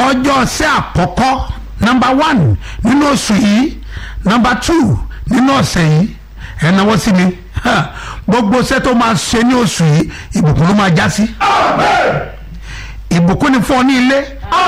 ọjọ́ ṣẹ́ àkọ́kọ́ nọmba one nínú oṣù yìí nọmba two nínú ọ̀sẹ̀ yìí ẹ̀ náwó sí mi Ha, gbogbo ṣẹ́ tó máa ṣe ní oṣù yìí ìbùkún ló máa já sí ìbùkún ni fún ọ ní ilé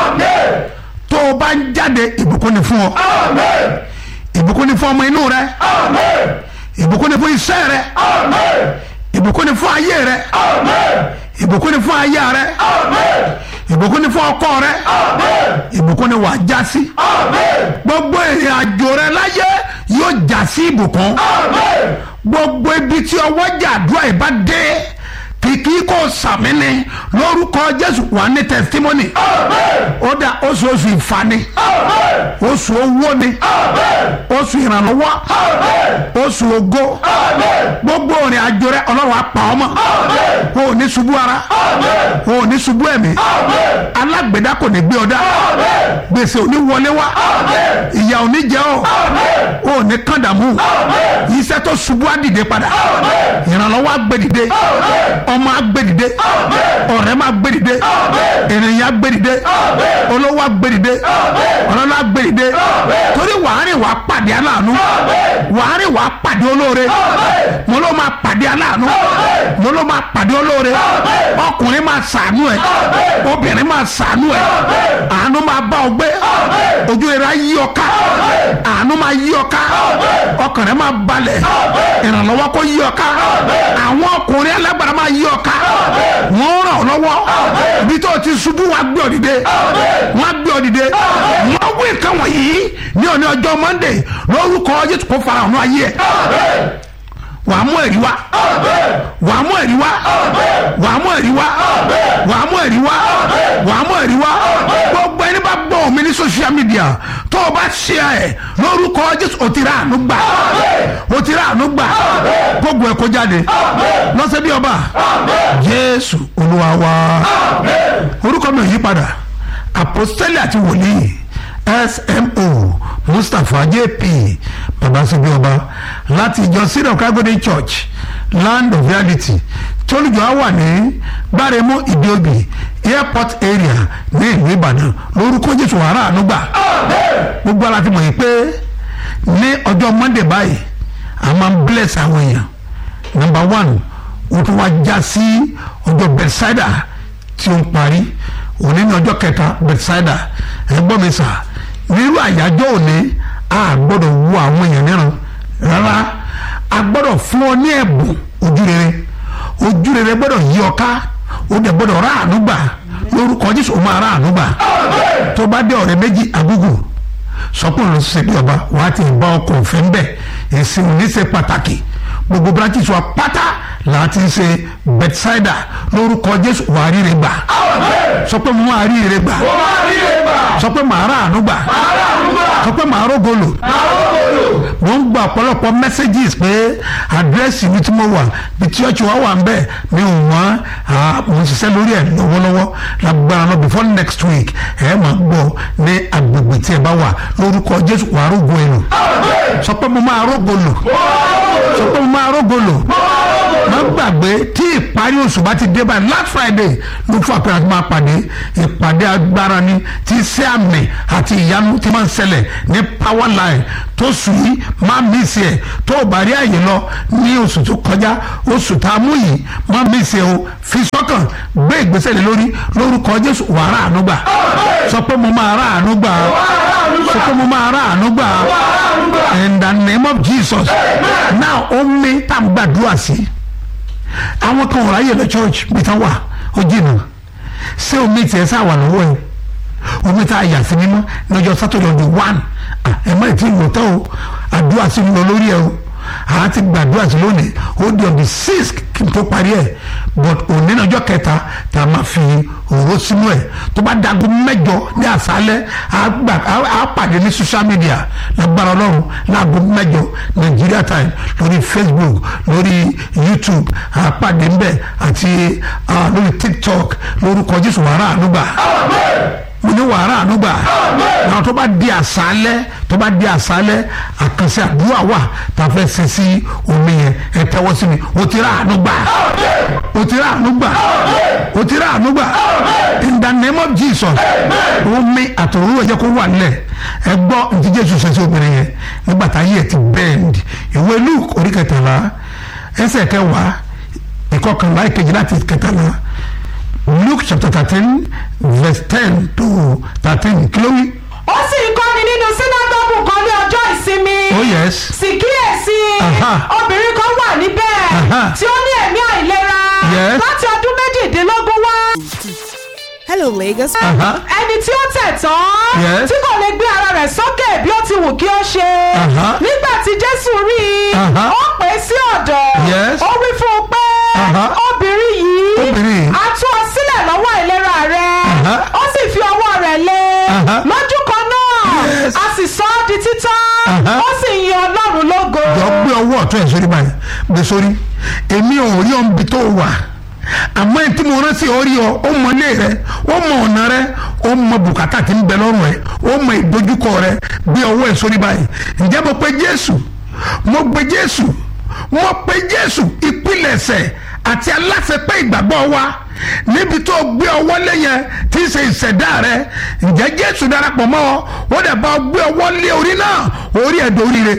tó o bá ń jáde ìbùkún ni fún ọ ìbùkún ni fún ọmọ inú rẹ ìbùkún ni fún iṣẹ́ rẹ ìbùkún ni fún ayé rẹ ìbùkún ni fún aya rẹ ìbùkún ni fún ọkọ rẹ ìbùkún ni wàá já sí gbogbo ìrìn àjò rẹ láyé yóò já sí ìbùkún gbogbo ibi tí ọwọ́ jà àdúrà yìí bá dé kìkì kò sàmì ni lórúkọ jésù wà ní testimony ó dà oṣù oṣù ìfani oṣù owó ni oṣù ìrànlọ́wọ́ oṣù ògo gbogbo òrìn àjò rẹ ọlọ́run apá ọmọ o ò ní ṣubú ara o ò ní ṣubú ẹ̀mí alágbèdá kò ní gbé ọ dá gbèsè ò ní wọlé wá ìyà ò ní jẹ ọ o ò ní kàndàmú iṣẹ́ tó ṣubú á dìde padà ìrànlọ́wọ́ á gbé dìde ọmọ á gbé dìde ọ̀rẹ́ máa gbé dìde ènìyàn á gbé dìde olówó á gbé dìde ọlọ́lá á gbé dìde torí wàhálì wàá pàdé aláàánú wàhálì wàá pàdé olóore mo ló máa pàdé aláàánú mo ló máa pàdé olóore ọkùnrin máa ṣàánú ẹ obìnrin máa ṣàánú ẹ àánú máa bá ọ gbé ojú rẹ á yí ọ ká àánú máa yí ọ ká ọkàn rẹ máa balẹ̀ ìrànlọ́wọ́ kó yí ọ ká àwọn ọkùnrin alágbára máa yí ọ ká wọ́n ràn ọ́ lọ́wọ́ ibi tó o ti ṣubú wàá gbé ọ dìde wọ́n á gbé ọ dìde wọ́n wí nǹkan wọ̀nyí ní òní ọjọ́ monday lórúkọ jésù kó fara hàn ayé ẹ̀ wàá mú ẹ̀rí wá wàá mú ẹ̀rí wá wàá mú ẹ̀rí wá wàá mú ẹ̀rí wá wàá mú ẹ̀rí wá gbogbo ẹni bá gbọ́ mi ní social media tó o bá ṣe ẹ̀ lórúkọ jésù o ti rà àánú gbà o ti rà àánú gbà gbogbo ẹ̀ kó jáde lọ́sẹ̀ bí ọba jésù olúwa wa orúkọ mi ò yí padà àpòstẹ́lì àti wòlíì smo mustapha jp babasibi ọba láti ìjọ syrian kagode church land of reality tí olùjọ á wà ní gbáremú ìdíòbí airport area ní ìlú ìbàdàn lórúkọ jésù wàrà ànúgbà gbogbo ara ti mọ̀ yìí pé ní ọjọ́ monday báyìí a máa ń bless àwọn èèyàn number one ó tún wá já sí ọjọ́ bethsaida tí ó ń parí òní ní ọjọ́ kẹta bethsaida ẹ gbọ́ mi sà nírú àyájọ́ òní a gbọ́dọ̀ wo àwọn èèyàn níran rárá a gbọ́dọ̀ fún ọ ní ẹ̀bùn ojú rere ojú rere gbọ́dọ̀ yí ọ ká o dẹ̀ gbọ́dọ̀ rà àánú gbà lórúkọ jésù o máa rà àánú gbà tó bá dé ọ̀rẹ́ méjì àgùgù sọpọ̀ ló ṣe bí ọba wàá ti bá ọkọ̀ òfin bẹ̀ èsì òní ṣe pàtàkì gbogbo branches wa pátá láti ṣe bethsaida lórúkọ jésù wàá ríre gbà sọ pé mo máa ríre gbà sọ pé màá rà àánú gbà sọ pé màá rógolo mo ń gba ọ̀pọ̀lọpọ̀ messages pé àdírẹ́sì mi tí mo wà bí church wa wà ń bẹ̀ mi ò wọ́n mo ń ṣiṣẹ́ lórí ẹ̀ lọ́wọ́lọ́wọ́ lágbára náà before next week ẹ̀ máa gbọ́ ní agbègbè tí ẹ bá wà lórúkọ jésù wàá rógo ẹ̀ lò sọ pé mo máa rógolo sọ pé mo máa rógolo má gbàgbé tí ìparí oṣù bá ti dé báyìí last friday ló fún àpẹẹrẹ àti máa pàdé ìpàdé agbára ni tí iṣẹ́ àmì àti ìyanu ti máa ń ṣẹlẹ̀ ní power line tó sùn yìí má mísì ẹ̀ tó o bá rí àyè lọ ní oṣù tó kọjá oṣù tá a mú yìí má mísì ẹ̀ o fi sọ́kàn gbé ìgbésẹ̀ lé lórí lórúkọ jésù wàá rà àánú gbà sọ pé mo máa rà àánú gbà sọ pé mo máa rà àánú gbà in the name of jesus now ó mi tá a gbàdúrà sí àwọn kan wọ́n ráyè lọ church bí tán wà ó jìnnà ṣé omi tiẹ̀ sá wà lọ́wọ́ ẹ̀ omi tá a yà sí mímọ́ lọ́jọ́ sátọ̀dọ̀ ọdún one ẹ̀ má ti lò tán o àdúrà sí lọ lórí ẹ̀ o àá ti gbàdúrà sí lónìí ó di on the sixth kí n tó parí ẹ̀ but òní lọ́jọ́ kẹta tá a máa fi òró sínú ẹ̀ tó bá dago mẹ́jọ ní àṣálẹ́ àá pàdé ní social media lágbára ọlọ́run láago mẹ́jọ Nigeria time lórí Facebook lórí YouTube àá pàdé ńbẹ̀ àti lórí TikTok lórúkọ Jésù wàrà ànúgbà mo ní wàrà ànúgbà àwọn tó bá di àṣálẹ́ tó bá di àṣálẹ́ àkànṣe àdúrà wà tá a fẹ́ ṣe sí omi yẹn ẹ tẹ́wọ́ sí mi o ti rà ànúgbà o ti rà ànúgbà o ti rà ànúgbà in the name of Jesus omi àtòrúwẹ̀ jẹ́ kó wà nílẹ̀ ẹ gbọ́ ntí Jésù ṣe sí obìnrin yẹn nígbà tá ayé ẹ ti bend ìwé Luke orí kẹtàlá ẹsẹ̀ kẹwàá ìkọkànlá ìkejì láti kẹtàlá Luke chapter thirteen verse ten to thirteen kí ló wí. ó sì ń kọ́ni nínú sínágọ́gù kan ní ọjọ́ ìsinmi. oh yes. sì kíyèsí Aha. obìnrin kan wà níbẹ̀ Aha. tí ó ní ẹ̀mí àìlera Yes. láti ọdún méjìdínlógún wá. Hello, Lagos. Aha. ẹni tí ó tẹ̀ tán Yes. tí kò lè gbé ara rẹ̀ sókè bí ó ti wù kí ó ṣe Aha. nígbà tí Jésù rí i Aha. ó pè é sí ọ̀dọ̀ Yes. ó wí fún un pé Aha. obìnrin yìí Obìnrin yìí. a tú ọ sílẹ̀ lọ́wọ́ ìlera rẹ̀ Aha. ó sì fi ọwọ́ rẹ̀ lé Aha. lójú kan náà Yes. a sì sọ ọ́ di títán Aha. ó sì yin Ọlọ́run lógo. jọ gbé ọwọ́ ọ̀tún ẹ̀ sórí báyìí gbé sórí èmi ò rí ọ̀nbi tó wà àmọ́ ẹni tí mo rántí ọ rí ọ ó mọ ilé rẹ ó mọ ọ̀nà rẹ ó mọ bùkátà tí ń bẹ lọ́rùn ẹ ó mọ ìdojúkọ rẹ gbé ọwọ́ ẹ̀ sórí báyìí ǹjẹ́ mo pe Jésù mo pe Jésù mo pe Jésù ìpilẹ̀ṣẹ̀ àti aláṣepẹ́ ìgbàgbọ́ wa níbi tó gbé ọwọ́ lé yẹn tí í ṣe ìṣẹ̀dá rẹ ǹjẹ́ Jésù darapọ̀ mọ́ ọ ó dẹ̀ bá ọ gbé ọwọ́ lé orí náà orí ẹ̀ dóríire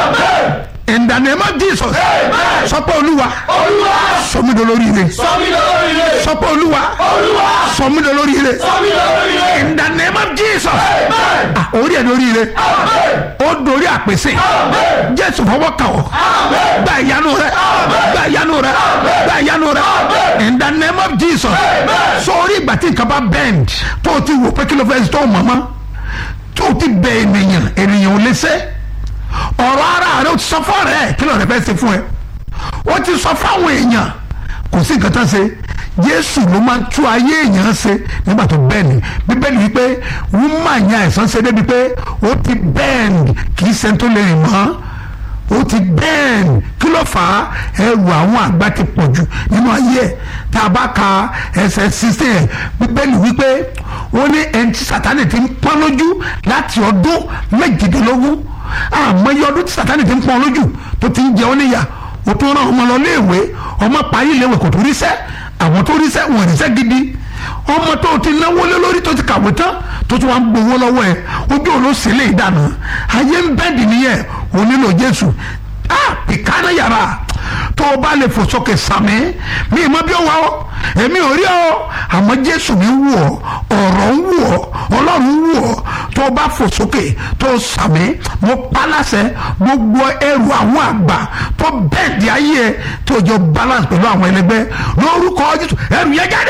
in the name of jesus sọ pé olúwa sọ mí dolórí ire sọ pé olúwa sọ mí dolórí ire in the name of jesus Ah, orí ẹ̀ lórí ire ó dorí àpèsè jésù fọwọ́ kàn ọ́ gba ìyanu rẹ gba ìyanu rẹ gba ìyanu rẹ in the name of jesus sọ orí ìgbà tí nǹkan bá bend tó o ti wò pé kí ló fẹ́ tó o mọ̀ mọ́ tó o ti bẹ ènìyàn ènìyàn ò lè ṣe ọ̀rọ̀ ara rẹ o ti sọ fún ọ̀rẹ́ ẹ̀ kí lóore fẹ́ ṣe fún ẹ o ti sọ fáwọn èèyàn kò sí nǹkan tán ṣe Jésù ló máa ń tú ayé èèyàn ṣe nígbà tó bẹ́ẹ̀ ni bíbélì wípé wúmà yẹn àìsàn ṣe débi pé ó ti bẹ́ẹ̀n kì í ṣe tó lè rìn mọ́ ó ti bẹ́ẹ̀n kí ló fà á ẹrù àwọn àgbà ti pọ̀ jù nínú ayé ẹ̀ tá a bá ka ẹsẹ̀ sísè ẹ̀ bíbélì wípé ó ní ẹni tí Sátánì ti ń pọ́n lójú láti ọdún méjìdínlógún àmọ́ iye ọdún tí Sátánì ti ń pọ́n lójú tó ti ń jẹ ọ́ níyà o tún rán ọmọ lọ léèwé ọmọ parí léèwé kò tó ríṣẹ́ àwọn tó ríṣẹ́ wọn ríṣẹ́ gidi ọmọ tó ti náwó lé lórí tó ti kàwé tán tó tún wá ń gbowó lọ́wọ́ ẹ̀ ojú olóṣè lè dànù ayé ń bẹ́ẹ̀dì nìyẹn ò nílò Jésù ah pìkánná yàrá tó o bá lè fò sókè sàmì mi ì mọ bí ó wà ó èmi ò rí ọ àmọ́ Jésù mi wù ọ ọ̀rọ̀ ń wù ọ Ọlọ́run ń wù ọ tó o bá fò sókè tó o sàmì mo paláṣẹ gbogbo ẹrù àwọn àgbà tó bẹ́ẹ̀ di ayé ẹ tó o jọ balance pẹ̀lú àwọn ẹlẹgbẹ́ lórúkọ Jésù ẹrù yẹn jáde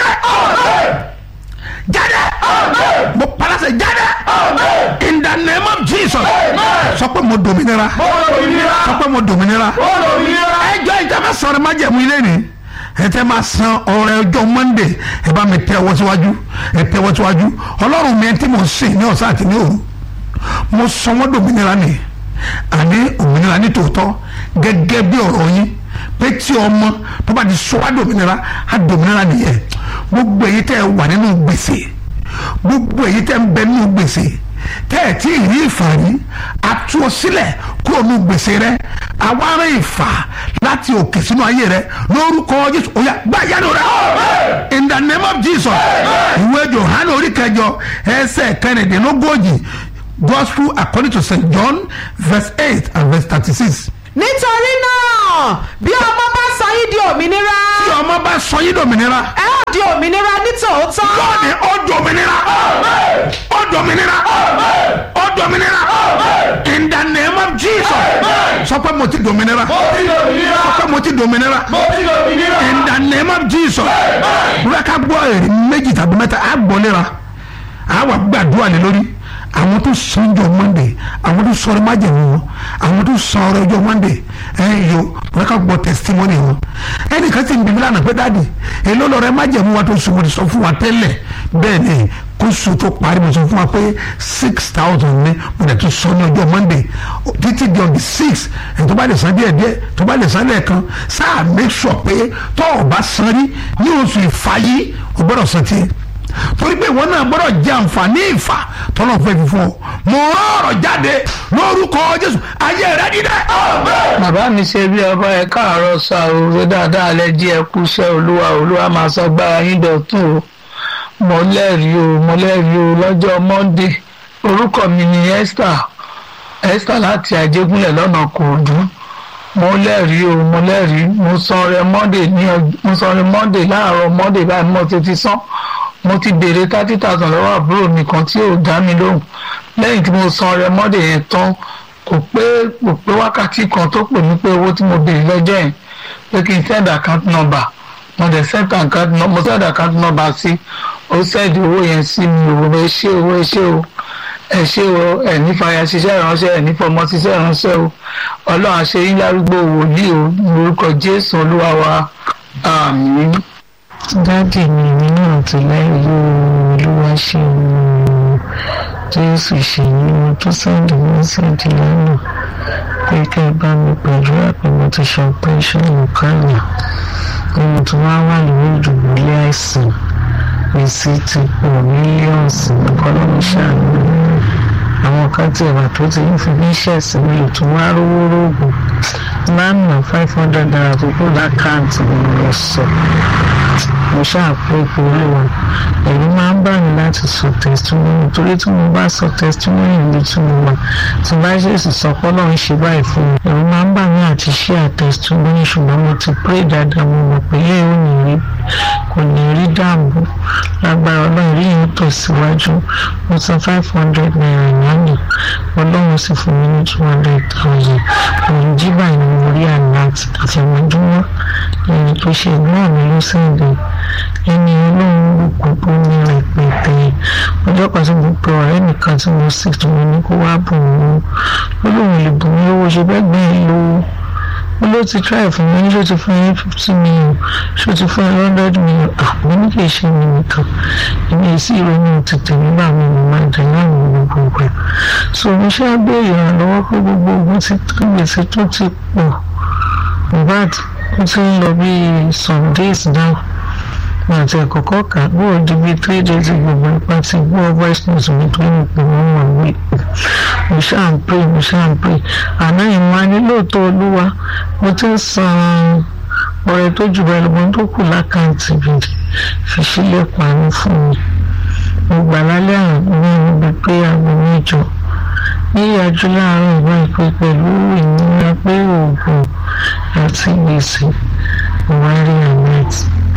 jáde mo paláṣẹ jáde in the name of Jesus sọ pé mo dominira sọ pé mo dominira ẹjọ́ ìjọba sọ̀rọ̀ má jẹ̀mú ilé ni ẹ tẹ́ máa san ọrẹ ọjọ́ monday ẹ bá mi tẹ́ ọwọ́ síwájú ẹ tẹ́ ọwọ́ síwájú ọlọ́run mi tí mo ń sìn ní ọ̀sán àti ní òru mo sọ wọ́n dòmìnira ni àní òmìnira ní tòótọ́ gẹ́gẹ́ bí ọ̀rọ̀ yín pé tí ọmọ tó bá di sọ wá dòmìnira á dòmìnira nìyẹn gbogbo èyí tẹ́ ẹ wà nínú gbèsè gbogbo èyí tẹ́ ń bẹ nínú gbèsè tẹ́ ẹ̀ tí ì rí ìfàrí atú ọ sílẹ̀ kúrò nínú gbèsè rẹ àwa rẹ ìfà láti òkè sínú ayé rẹ lórúkọ Jésù ó yá gbá ìyanu rẹ in the name of Jesus ìwé Jòhánù orí kẹjọ ẹsẹ̀ kẹrìndínlógójì gospel according to St John verse eight and verse thirty-six. nítorí náà bí ọmọ bá sọ yín di òmìnira tí ọmọ bá sọ yín dòmìnira ẹ ó di òmìnira ní tòótọ́. lónìí ó dòmìnira ó dòmìnira ó dòmìnira in the name of Jesus sọ pé mo ti dòmìnira sọ pé mo ti dòmìnira in the name of Jesus wúlò ká gbọ́ èrè méjì tàbí mẹ́ta á gbọ́ léra á wà gbàdúrà lé lórí àwọn tó san jọ monday àwọn tó sọ̀rọ̀ májèmú wọn àwọn tó san ọ̀rọ̀ ọjọ́ monday ẹ yọ wọn ká gbọ́ testimony wọn ẹnìkan sì ń bíbí lánàá pé dáàdì èló lọrẹ májèmú wa tó sùn mo ti sọ fún wa tẹ́lẹ̀ bẹ́ẹ̀ ni kó sùn tó parí mo sọ fún wa pé six thousand ní mo dẹ̀ tún sọ ní ọjọ́ monday títí di on the six ẹ̀ tó bá lè san díẹ̀ díẹ̀ tó bá lè san lẹ́ẹ̀kan sáà make sure pé tó o bá san rí ní oṣù ìfàyí o gbọ́dọ̀ san tiẹ̀ torí pé ìwọ náà gbọ́dọ̀ jẹ àǹfààní ìfà tọ́lọ̀ fẹ́ fi fún ọ mo rán ọ̀rọ̀ jáde lórúkọ jésù ayé rẹ dídẹ. bàbá mi ṣe bí ọba ẹ káàárọ̀ sá o ṣe dáadáa lẹ jí ẹ kú iṣẹ́ olúwa olúwa máa sọ gbára yín dọ̀tún o mo lẹ́rìí o mo lẹ́rìí o lọ́jọ́ monday orúkọ mi ni esther esther láti àjẹgúnlẹ̀ lọ́nà kòòdú mo lẹ́rìí o mo lẹ́rìí mo san rẹ monday ní ọj- mo san rẹ monday láàárọ̀ monday báyìí mo ti ti san mo ti béèrè thirty thousand lọ́wọ́ àbúrò mi kan tí ò dá mi lóhùn lẹ́yìn tí mo san rẹ monday yẹn tán kò pé kò pé wákàtí kan tó pè mí pé owó tí mo béèrè lọ́jọ́ yẹn pé kí n send account number mo dẹ̀ send account number mo send account number sí ó send owó yẹn sí mi ò ẹ ṣé o ẹ ṣé o ẹ ṣé o ẹ ní fàyà ṣiṣẹ́ ìránṣẹ́ ẹ ní fọmọ ṣiṣẹ́ ìránṣẹ́ o ọlọ́run àṣẹ yín lárúgbó wòlíì o lórúkọ jésù olúwa wa àmín. dáàdì mi èmi náà ti lẹ́yìn olúwa ṣe òun jésù ṣe ní mo tó sẹ́ndì mẹ́sẹ̀dì lánàá pé kẹ́ ẹ bá mi pẹ̀lú àpè mo ti ṣe operation lùkàlà pé mo tún wá wà lórí ìdùbúlẹ̀ àìsàn gbèsè ti pọ̀ mílíọ̀nsì ọlọ́run ṣàánú àwọn kan tí ẹ̀wà tó ti ń fi bí ṣẹ̀sìn mi lò tún wá rówó rògùn lánàá five hundred naira tó kù lákàntì mi lọ sọ mo ṣàpò ipò olúwa ẹ̀rù máa ń bà mí láti sọ testimony torí tí mo bá sọ testimony ní tí mo wà tí bá ṣèṣì sọ pé ọlọ́run ṣe báyìí fún mi ẹ̀rù máa ń bà mí àti share testimony ṣùgbọ́n mo ti pray dáadáa mo mọ̀ pé yẹ́ ò ní rí kò ní rí dààmú lágbára ọlọ́run rí yẹn tẹ̀síwájú mo san five hundred naira lánàá ọlọ́run sì fún mi ní two hundred thousand òun jí báyìí ni mo rí àná àti àfẹ̀mọ́júmọ́ ẹni tó ṣe ẹ̀gbọ́n mi ló sẹ́ǹdẹ̀ ẹni ọlọ́run gbogbo ní rẹpẹtẹ ọjọ́ kan tí mo pe ọ̀rẹ́ nìkan tí mo sì tí mo ní kó wá bùn ún ó lóun lè bùn mí lówó ṣe bẹ́ẹ̀ gbé e lówó ó ló ti try fún mi ṣó ti fún yín fifty million ṣó ti fún yín hundred million àwọn ní kì í ṣe mi nìkan èmi èsì ìrònú tètè nígbà mi mo máa dẹ̀ náà ní gbogbo ìgbà so mo ṣe á béèrè ìrànlọ́wọ́ pé gbogbo ogun ti tán gbèsè tó ti pọ̀ bad ó ti ń lọ bí some days now wọn àti ẹ̀kọ́kọ́ kà bó o di bí three days gbogbo ipa ti gbọ́ voice note mi tó ń pè wọ́n wà wí mo ṣáà ń pray mo ṣáà ń pray àná ìwọ̀n á ní lóòótọ́ olúwa mo ti ń san ọrẹ tó jù bẹ́ẹ̀ lọ́gbọ́n tó kù lákàntì mi fi sílẹ̀ pàánù fún mi mo gbà lálẹ́ àná ní ibi pé aago mẹ́jọ yíyájú láàárọ̀ ìwọ ìpè pẹ̀lú ìnira pé oògùn àti gbèsè ìwárí ahmed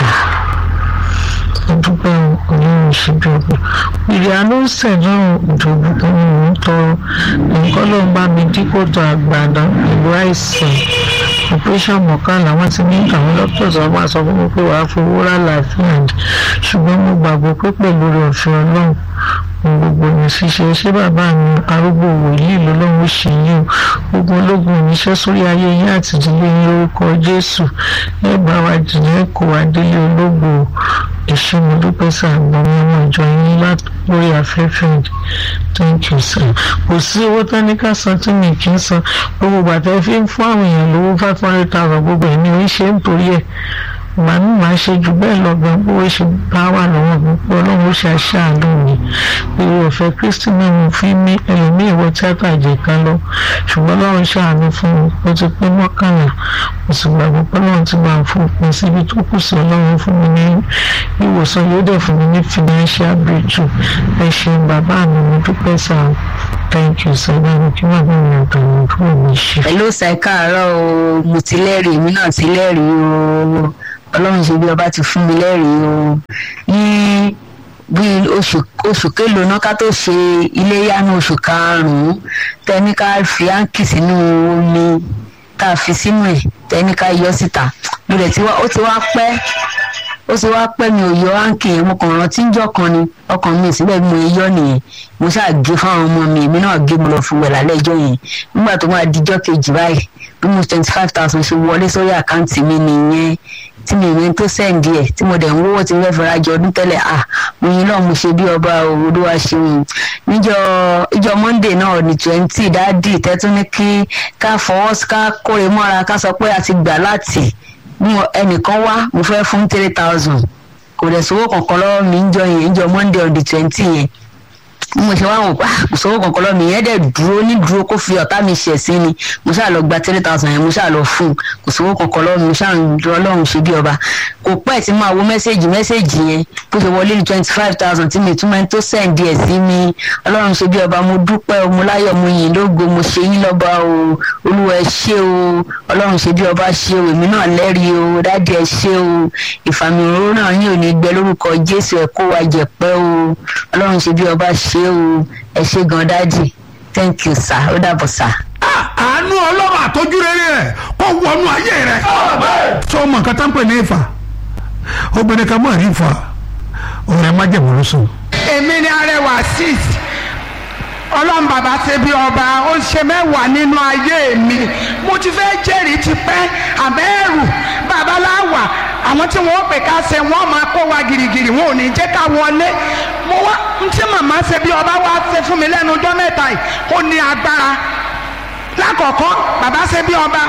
ọdúpẹ́ ọlọ́run ṣíbi ọgbẹ́ ìrìn àánú sẹ̀dọ̀ ìjọba tó ń mú tọrọ nǹkan ló ń bá mi dípò tó àgbàdo ìlú àìsàn operation mọ̀kànlá wọ́n ti ní àwọn doctors wọn máa sọ fún mi pé wàá fowó rà láàfin àdì ṣùgbọ́n mo gbàgbọ́ pé pẹ̀lú rẹ̀ ọ̀fẹ́ ọlọ́run ohun gbogbo ní ṣíṣe ṣé bàbá mi arúgbó wòlíì lọ́lọ́run ṣe yín o gbogbo ológun oníṣẹ́ sórí ayé yín àti ìdílé yín lórúkọ jésù ẹ bá wa jìnnà ẹ kó wa délé ológo èṣù mo dúpẹ́ sàgbọ́n mi ọmọ ìjọ yín lórí afẹ́fẹ́ thank you sir kò sí owó tán ní ká san tí mi kì í san gbogbo bàtà fi ń fún àwọn èèyàn lówó five hundred thousand gbogbo ẹ̀ ní oríṣi nítorí ẹ̀ màá ní màá ṣe jù bẹ́ẹ̀ lọ gan bó ṣe bá wà lọ́wọ́ mi pé ọlọ́run ó ṣe àṣàánú mi ìwé ọ̀fẹ́ kristi náà mo fi ní ẹlòmíì wọ tíátà jẹ kan lọ ṣùgbọ́n ọlọ́run ṣàánú fún mi ó ti pé mọ́kànlá mo sì gbàgbọ́ pé ọlọ́run ti máa fún òpin síbi tó kù sí ọlọ́run fún mi ní ìwòsàn yóò dẹ̀ fún mi ní financial breakthrough ẹ ṣeun bàbá mi mo dúpẹ́ sáà thank you sir báwo kí wàá bá mi àtàwọn àbúrò mi ṣe. hello sir káàárọ̀ o mo ti lẹ́rìí èmi náà ti lẹ́rìí o ọlọ́run ṣe bí ọba ti fún mi lẹ́rìí o ní bí oṣù oṣù kélòó náà ká tó ṣe iléyá ní oṣù karùn-ún tẹ́ni ká fi áǹkì sínú omi tá a fi sínú ẹ̀ tẹ́ni ká yọ síta mo dẹ̀ ti wá ó ti wá pẹ́ ó ti wá pẹ́ mi ò yọ áǹkì yẹn mo kàn rántí ń jọ kan ni ọkàn mi síbẹ̀ bí mo yọ nìyẹn mo ṣáà gé fáwọn ọmọ mi èmi náà gé mo lọ fi wẹ̀ lálẹ́ ẹjọ́ yẹn nígbà tó máa dijọ́ kejì báyìí bí mo twenty five thousand ṣe wọlé sórí àkáǹtì mi nìyẹn tí mi ìwé tó sẹ́ǹdì ẹ̀ tí mo dẹ̀ ń wọ́wọ́ tí mo fẹ́ fẹ́ rajọ ọdún tẹ́lẹ̀ à mo yin náà mo ṣe bí ọba olúwa ṣeun níjọ ìjọ monday náà ní twenty dáàdì tẹ́tún ní kí ká fọwọ́ ká kóre mọ́ra ká sọ pé a ti gbà láti mú ẹnìkan wá mo fẹ́ fún three thousand kò dẹ̀ sówó kankan lọ́wọ́ mi ń jọ yẹn ń jọ monday on the twenty yẹn bí mo ṣe wá wò pa kò sówó kankan lọ́wọ́ mi yẹn dẹ̀ dúró ní dúró kó fi ọ̀tá mi ṣẹ̀ sí ni mo ṣáà lọ gba three thousand yẹn mo ṣáà lọ fún un kò sówó kankan lọ́wọ́ mi mo ṣáà ń dúró ọlọ́run ṣe bí ọba kò pẹ́ tí máa wo mẹ́sẹ̀gì mẹ́sẹ̀gì yẹn bó ṣe wọlé ní twenty five thousand tí mi tún máa ń tó sẹ́ǹdì ẹ̀ sí mi ọlọ́run ṣe bí ọba mo dúpẹ́ o mo láyọ̀ mo yìn lógo mo ṣe yín lọ́ba o olúwa ẹ ṣé o ọlọ́run ṣe bí ọba ṣe o èmi náà lẹ́rìí o dáàdì ẹ ṣé o ìfàmì òróró náà yín ò ní gbẹ lórúkọ jésù ẹ kó wa jẹ̀pẹ́ o ọlọ́run ṣe bí ọba ṣe o ẹ ṣé gan dáàdì thank you sir ó dàbọ̀ sir. Ah, àánú ọlọ́run àtọ́jú rere rẹ̀ kó wọnú ayé rẹ̀ sọ ọmọ nǹkan tá ń pè ní ìfà obìnrin kan mọ̀ rí ìfà ọ̀rẹ́ májèmọ̀ ló sùn. èmi ni arẹwà six ọlọ́run bàbá ṣe bí ọba ó ń ṣe mẹ́wàá nínú ayé mi mo ti fẹ́ jẹ́rìí ti pẹ́ àbẹ́rù babaláwa àwọn tí wọ́n pè ká ṣe wọ́n máa kó wa girigiri wọn ò ní jẹ́ ká wọlé mo wá n tí màmá ṣe bí ọba wá ṣe fún mi lẹ́nu ọjọ́ mẹ́ta yìí ó ní agbára lákọ̀ọ́kọ́ bàbá ṣe bí ọba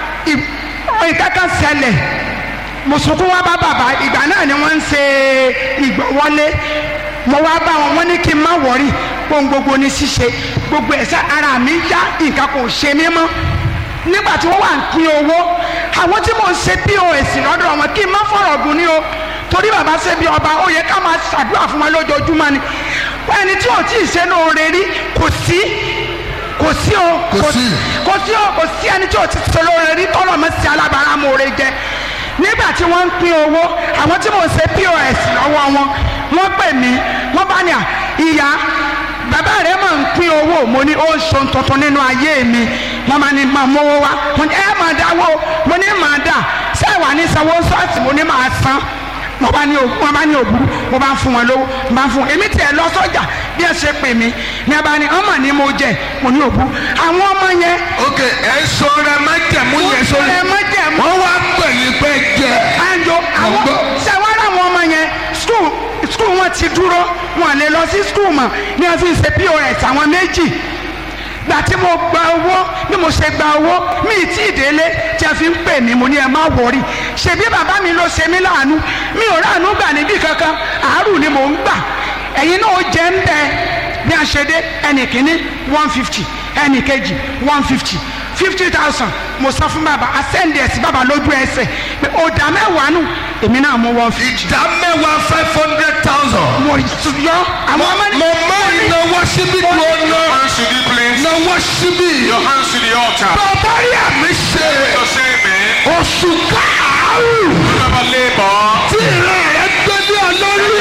ìkẹ́kẹ́ ṣẹlẹ̀ mùsùlùkù wa bá bàbá ìgbà náà ni wọ́n ń ṣe ìgbọ̀wọ́lé mo wá bá wọn wọ́n ní kí n má wọ̀rí ohun gbogbo ní ṣíṣe gbogbo ẹ̀sẹ̀ ara mi yá nǹkan kò ṣe mí mọ́ nígbà tí wọ́n wà ń pín owó àwọn tí mò ń ṣe pos lọ́dọ̀ wọn kí n má fọ̀rọ̀ gùn ní o torí bàbá ṣe bí ọba ó yẹ ká máa ṣàdúrà fún wọn lójoojúmọ́ ni ẹni tí ò tí ì ṣe lóore rí kò sí kò sí o Kò sí. kò sí o kò sí ẹni tí ò ti ṣe lóore rí tọ́lọ̀ mọ́ sí alábàárà mòore jẹ nígbà tí wọ́n ń pín owó àwọn tí mò ń ṣe pos lọ́wọ́ wọn wọ́n pè mí wọ́n bá ní à ìyá bàbá rẹ̀ máa ń pín owó mo ní ó ń ṣohun tuntun nínú ayé mi wọ́n máa ní máa mówó wá mo ní ẹ máa dáwó mo ní máa dà ṣé wà ní sanwó ṣọ́ọ̀ṣì mo ní máa san mo bá ní òbú mo bá ní òbú mo bá ń fún wọn lówó mo bá ń fún wọn èmi tiẹ̀ lọ sọ́jà bí ẹ ṣe pè mí ní abá ní ọmọ ni mo jẹ mo ní òbú àwọn ọmọ yẹn ok ẹ sọ rẹ májẹ̀mú yẹn sórí ẹ má jẹ mọ́ wọ́n wá pè ní pé jẹ. anjo àwọn gbọ́. sẹwárà àwọn ọmọ yẹn skul skul wọn ti dúró wọn lè lọ sí skul mọ́ ní wọn fi ṣe pos àwọn méjì gbà tí mo gba owó bí mo ṣe gba owó mi ì tí ì délé tí a fi ń pè mí mo ní ẹ má wọrí ṣebí bàbá mi ló ṣe mí láàánú mi ò ráàánú gbà níbí kankan àárù ni mò ń gbà ẹ̀yin náà ó jẹ́ ń bẹ bí a ṣe dé ẹnì kìíní one fifty ẹnì kejì one fifty fifty thousand mo sọ fún bàbá asẹ́ndì ẹ̀sìn bàbá lójú ẹsẹ̀ pé ọ̀dà mẹ́wàá nù èmi náà mo one fifty. ìdá mẹ́wàá five hundred thousand. mo yọ àwọn ọmọ ní. mo má náwó síbí tó ná hands to the place. náwó síbí. Your hands to the altar. bàbá rí àmì ṣe Your same man. oṣù káàárù Never labor. tí ìran rẹ gbé ní ọlọ́run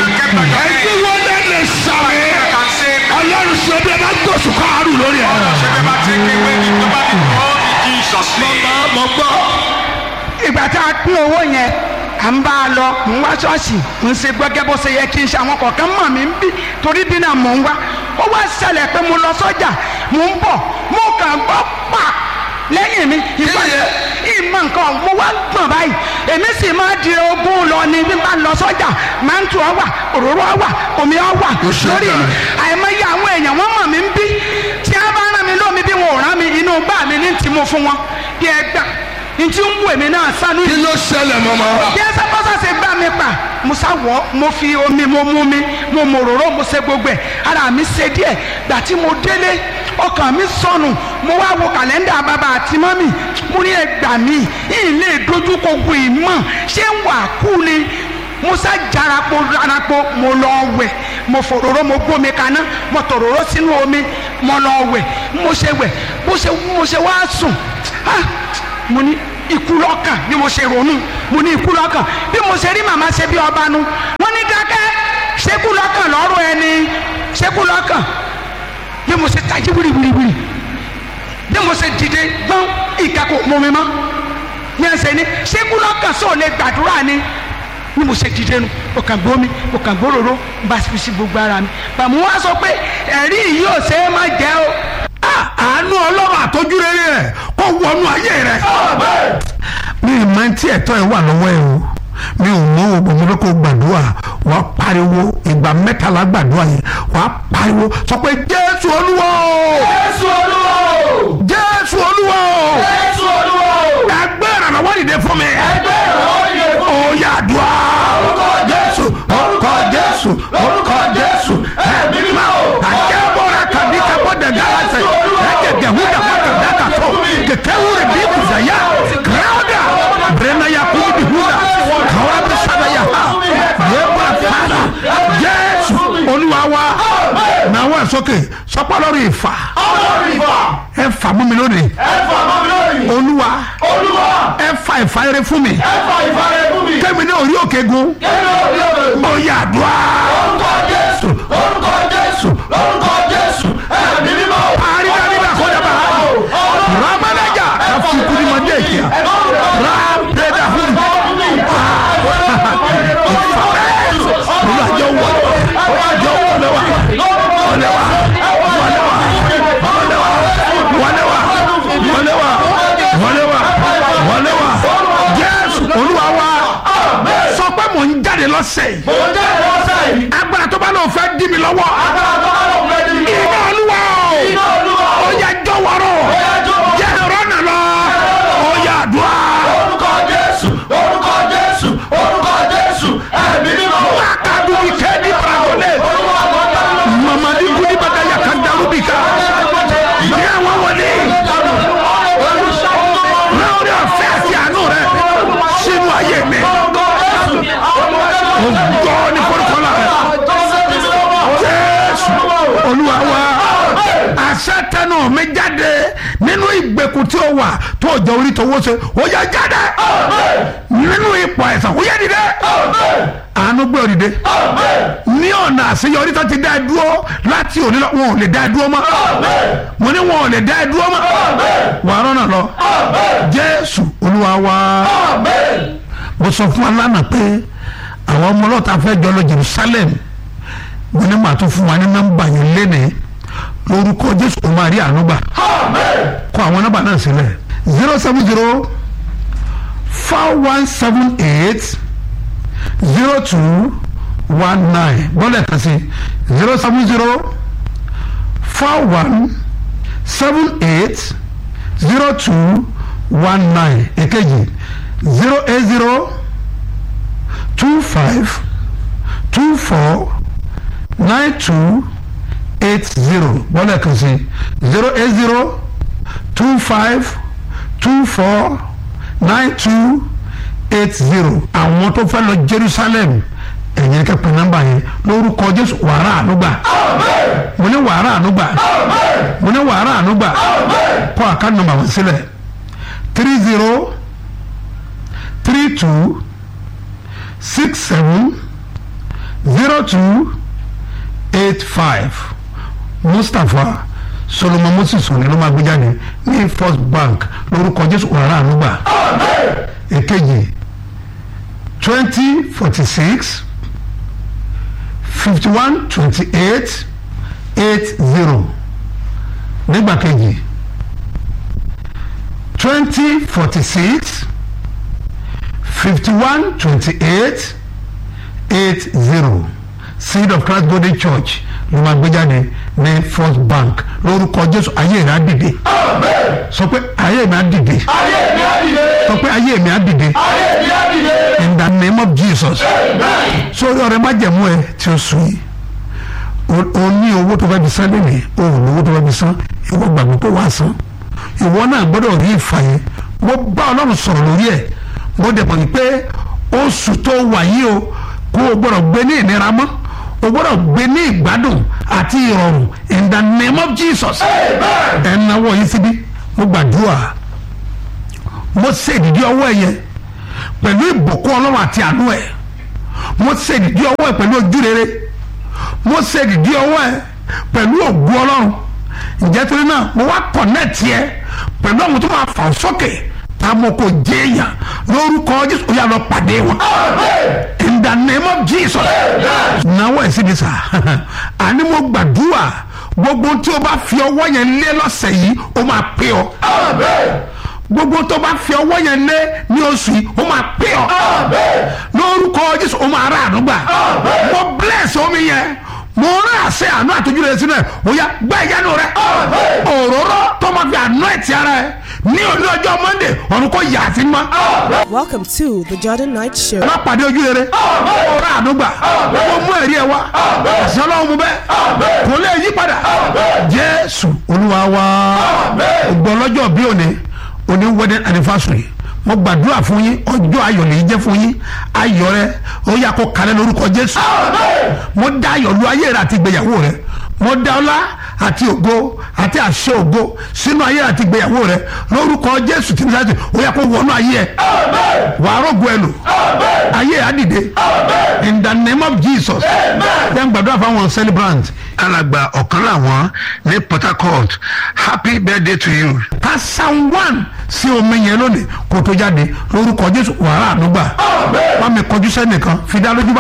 ẹni wọn lè lè sàmì Can say, ọlọ́run ṣe bí ẹ bá gbóṣù káàárù lórí ẹ̀. never take away the nobody all in Jesus' name. mo gbọ́ ìgbà tá a pín owó yẹn à ń bá a lọ mò ń wá ṣọ́ọ̀ṣì ń ṣe gbẹ́gẹ́ bó ṣe yẹ kí n ṣe àwọn kọ̀ọ̀kan mọ̀ mí ń bí torí bí náà mò ń wá ó wá ṣẹlẹ̀ pé mo lọ sọ́jà mò ń bọ̀ mo kàn gbọ́ pa lẹ́yìn mi ìgbà yẹn? ìmọ̀ nǹkan mo wá gbọ̀n báyìí èmi sì máa di ogún lọ ni bí n bá lọ sọ́jà máa ń tu ọ wà òróró ọ wà omi ọ wà Ó ṣe lórí mi dáa. àìmọye àwọn èèyàn wọ́n mọ̀ mí ń bí tí a bá rán mi lómi bí wọn ò rán mi inú gbà mí ní ti mo fún wọn bí ẹ gbà ní tí ń wù èmi náà sánú kí ló ṣẹlẹ̀ mọ́mọ́. bí ẹ sábọ́sà ṣe gbà mí pa mo sáwọ́ mo fi omi mo mú mi mo mọ òróró mo ṣe gbogbo ẹ̀ ara mi ṣe díẹ̀ gbà tí mo délé ọkàn mi sọnù mo wá wo kàlẹ́ndà bàbá àti mọ́mì mo ní ẹgbà mi ilé ìdójúkọ gbò ìmọ̀ ṣé ń wà kú ni mo sá jarapo jarapo mo lọ wẹ̀ mo fòróró mo gbómi kaná mo tòróró sínú omi mo lọ wẹ̀ mo ṣe wẹ̀ bó ṣe mo ṣe wá sùn ah mo ní ikú lọ́kàn bí mo ṣe ronú mo ní ikú lọ́kàn bí mo ṣe rí màmá ṣe bí ọba nu wọ́n ní dákẹ́ ṣekú lọ́kàn lọ́rùn ẹni ṣekú lọ́kàn bí mo ṣe tají wíriwíriwíri bí mo ṣe dìde gbọ́n ìkẹ́kọ̀ọ́ mọ́ mi mọ́ ní ẹsẹ̀ ni ṣekú lọ́kàn sóò lè gbàdúrà ni bí mo ṣe dìde nu o kàn gbómi o kàn gbóròró bá fi sí gbogbo ara mi bàmú wá sọ pé ẹ̀rí yìí ò ṣe é má jẹ́ o. Ah, àánú ọlọ́run àtọ́jú rere rẹ̀ kó wọnú ayé rẹ̀. mi ì máa ń tí ẹ̀tọ́ ẹ̀ wà lọ́wọ́ ẹ̀ o mi ò mọ ògbó mi lóko gbàdúrà wàá pariwo ìgbà mẹ́tàlá gbàdúrà yẹn wàá pariwo sọ pé jésù olúwa o jésù olúwa o jésù olúwa o jésù olúwa o ẹgbẹ́ ìrànlọ́wọ́ dìde fún mi ẹgbẹ́ ìrànlọ́wọ́ dìde fún oyè àdúrà orúkọ jésù orúkọ jésù orúkọ jésù ẹ̀mí mímọ́ àjẹbọra kàbí kábọ dẹgẹ àṣẹ ẹjẹ gẹhún dàgbà kàdá kàtó kẹkẹ wúrẹ bí kùsàyà kìláwdà bẹrẹnà yà kúbi bí húdà kàwá bí sábà yà ha yẹbọ àfàlà jésù olúwa wa náà wà sókè sọpọ lórí ìfà ẹ fà mú mi lónìí olúwa ẹ fa ìfàyẹrẹ fún mi kẹ́mi ní orí òkè gun oyè àdúrà orúkọ jésù orúkọ jésù orúkọ jésù ẹ̀mí mímọ́ àrídàrídà kọjá ramanaja kafukuri madekia rampeda hum olùwàjọ wọ olùwàjọ wọlé wa wọlé wa wọlé wa wọlé wa wọlé wa wọlé wa wọlé wa wọlé wa jésù olúwa wa sọ pé mò ń jáde lọ́sẹ̀ yìí agbára tó bá lóun fẹ́ dí mi lọ́wọ́ iná olúwa o ó yẹ jọ̀wọ́rọ̀ jẹ́ ìrọ́nà lọ ó yẹ àdúrà. orúkọ jésù orúkọ jésù orúkọ jésù ẹ̀mí mímọ́. wákàtí mi kéde paragolé mamadi kudi bàtà yàtọ̀ darúbì ká ní àwọn wọlé lórí ọ̀fẹ́ àti àánú rẹ sínú ayé mi ó gbọ́ ní kọ́ńtọ́lá rẹ jésù olúwa wa àṣẹ tẹnu mi jáde nínú ìgbèkùn tí ó wà tó jẹ orí tó wọ́sẹ̀ ó yẹ jáde nínú ipò àìsàn ó yẹ dìde àánú gbé ọ dìde ní ọ̀nà àṣeyọrí tó ti dá ẹ dúró láti òní lọ wọn ò lè dá ẹ dúró mọ́ mo ní wọn ò lè dá ẹ dúró mọ́ wàá rọ́nà lọ jésù olúwa wa mo sọ fún wa lánàá pé àwọn ọmọ ọlọ́ta fẹ́ jọ lọ jerusalem mo ní màá tún fún wa ní nọ́mbà yẹn lénìí lórúkọ jésù kò máa rí àánú gbà kọ àwọn nọ́mbà náà sílẹ̀ zero seven zero four one seven eight zero two one nine bọ́lẹ̀ kan sí zero seven zero four one seven eight zero two one nine èkejì zero eight zero two five two four nine two eight zero bọ́lẹ̀ kan sí zero eight zero two five two four nine two eight zero àwọn tó fẹ́ lọ Jerusalem ẹ̀yìn kẹ́pẹ́ nọ́mbà yẹn lórúkọ Jésù wàrà ànúgbà mo ní wàrà ànúgbà mo ní wàrà ànúgbà kọ́ àká nọ́mbà wọn sílẹ̀ three zero three two six seven zero two eight five mustapha solomon moses òní ló máa gbé jáde ní first bank lórúkọ jésù wàrà ànúgbà èkejì twenty forty six fifty one twenty eight eight zero nígbà kejì twenty forty six fifty one twenty eight eight zero seed of christ golden church ló máa gbé jáde ní first bank lórúkọ jésù ayé rẹ á dìde sọ pé ayé mi á dìde sọ pé ayé mi á dìde in the name of jesus sórí ọ̀rẹ́ májẹ̀mú ẹ tí ó sùn yìí o ní owó tó fẹ́ fi san lónìí o ò ní owó tó fẹ́ fi san ìwọ gbàgbé kó wá san ìwọ náà gbọ́dọ̀ rí ìfà yẹn mo bá ọlọ́run sọ̀rọ̀ lórí ẹ̀ mo dẹ̀ mọ̀ pé oṣù tó wà yìí o kó o gbọ́dọ̀ gbé ní ìnira mọ́ o gbọ́dọ̀ gbé ní ìgbádùn àti ìrọ̀rùn in the name of jesus ẹ̀ ń náwó yìí síbí mo gbàdúrà mo ṣe ìdídí ọwọ́ ẹ yẹ pẹ̀lú ìbùkún ọlọ́run àti àánú ẹ̀ mo ṣe ìdídí ọwọ́ ẹ pẹ̀lú ojú rere mo ṣe ìdídí ọwọ́ ẹ pẹ̀lú ògùn ọlọ́run ǹjẹ́ torí náà mo wá kọ̀nẹ́ẹ̀tì ẹ pẹ̀lú àwọn tó máa fà ọ́ sókè tá a mọ̀ kó jẹ́ èèyàn lórúkọ jésù ó yà lọ pàdé wọn in the name of jesus náwó ẹ̀ síbi sá àní mo gbàdúrà gbogbo tí o bá fi ọwọ́ yẹn lé lọ́sẹ̀ yìí ó máa pé ọ gbogbo tó bá fi ọwọ́ yẹn lé ní oṣù yìí ó máa pé ọ lórúkọ jésù ó máa rà àdúgbà mo bless omi yẹn mo rán àṣẹ àánú àtọ́jú rẹ sínú ẹ̀ ó yá gbá ìyanu rẹ òróró tó máa fi àánú ẹ̀ ti ara ẹ̀ ní òní ọjọ́ monday ọ̀run kò yà sí mọ́. Welcome to the Jordan Night Show. má pàdé ojú rere ọ̀rọ̀ àdúgbà ó mú ẹ̀rí ẹ̀ wá ẹ̀sìn ọlọ́run mú bẹ́ẹ̀ kò lè yí padà jésù olúwa wa ògbọ́n lọ́jọ́ bí òní òní wedding anniversary mo gbàdúrà fún yín ọjọ́ ayọ̀ lè jẹ́ fún yín ayọ̀ rẹ ó yà kó kalẹ̀ lórúkọ jésù mo dá ayọ̀ lu ayé rẹ àti ìgbéyàwó rẹ mo dá ọlá àti ògo àti àṣẹ ògo sínú ayé rẹ àti ìgbéyàwó rẹ lórúkọ jésù tí mo sáré ó yà kó wọnú ayé ẹ wàá rògbò ẹ lò ayé ẹ á dìde in the name of jesus then gbàdúrà fáwọn celebrant alàgbà ọ̀kan làwọn ní port harcourt happy birthday to you. ká san one sí omi yẹn lónìí kó tó jáde lórúkọ jésù wàhálà àdúgbà wàá mi kọjú sẹ́nìkan fi dá lójú bá.